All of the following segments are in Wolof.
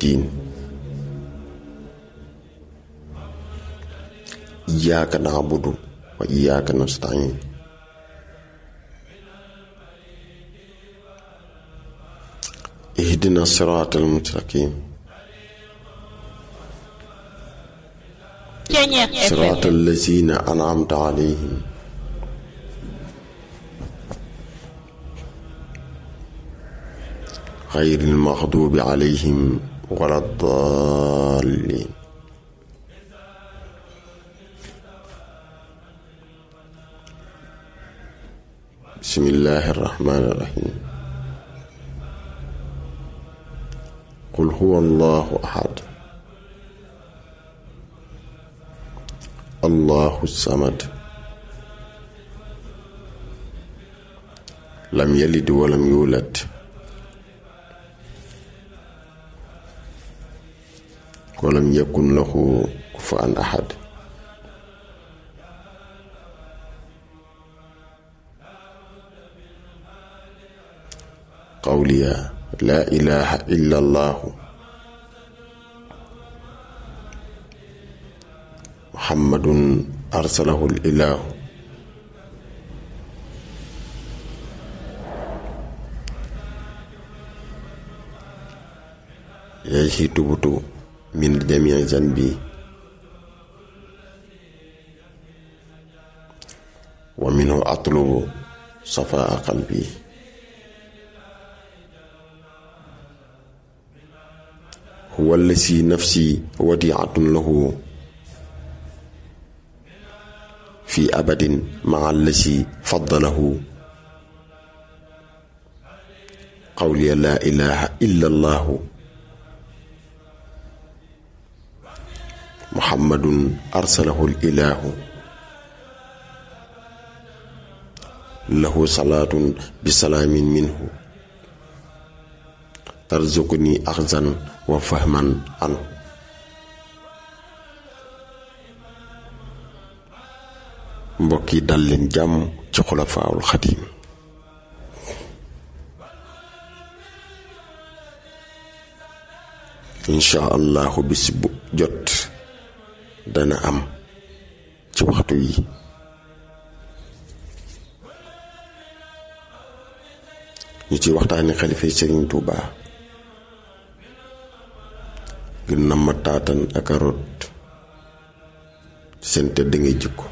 الدين إياك نعبد وإياك نستعين اهدنا الصراط المستقيم صراط الذين أنعمت عليهم غير المغضوب عليهم ولا الضالين بسم الله الرحمن الرحيم قل هو الله أحد الله الصمد لم يلد ولم يولد ولم يكن له كفوا أحد قولي لا إله إلا الله محمد أرسله الإله إليه تبت من جميع ذنبي ومنه أطلب صفاء قلبي هو الذي نفسي وديعة له في أبد مع الذي فضله قولي لا إله إلا الله محمد أرسله الإله له صلاة بسلام منه ترزقني أخذا وفهما عنه mbokk yi dal leen jàmm ci xulafaawul xadim incha allahu bis bu jot dana am ci waxtu yi ñu ci waxtaani xalifa yi Sëriñ Tuuba ngir na ma taatan ak a rot seen tëdd ngay jikko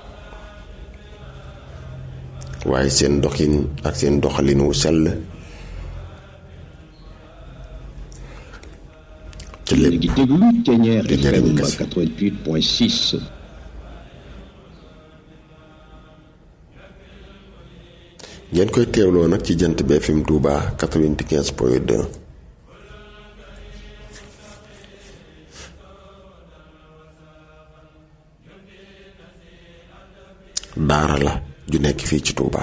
waaye seen doxin ak seen doxalin wu sell ci lépp di déglu Ténière di njëriñ FM kese. 88.6 ngeen koy teewloo nag ci jant bi FM Touba 95 point 2 daara la ju nekk fii ci Touba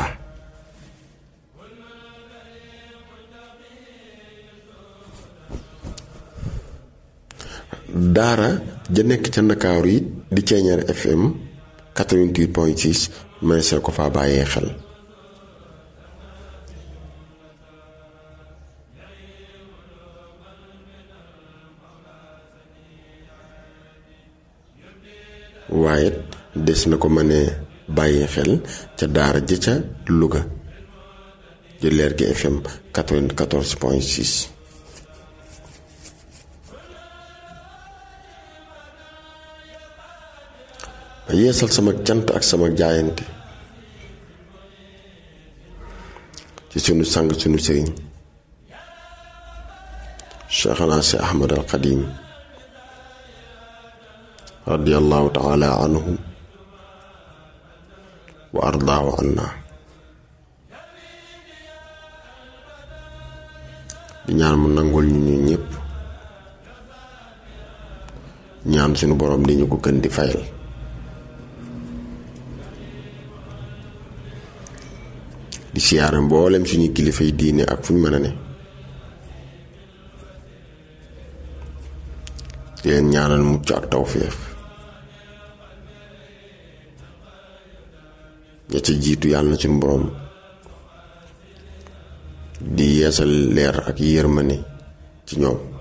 daara ja nekk ca Ndakaaru yi di Ténière FM 88 point 6 mëneesee ko faa bàyyee xel waaye des na ko mënee bàyyi xel ca daara ja ca Louga ji leer gi FM 94 point 6 ma yeesal sama cant ak sama jaayante ci sunu sang sunu sëriñ Cheikhana si Ahmad al Xadim radiyallahu taala anhu wa ardaahu anna di ñaan mu nangul ñu ñu ñëpp ñaan suñu borom di ñu ko gën di fayal di siyaare mboolem suñu kilifa yi diine ak fu ñu mën a ne di leen ñaanal mucc ak tawféex ña ca jiitu yàlla na suñu borom di yeesal leer ak yërmande ci ñoom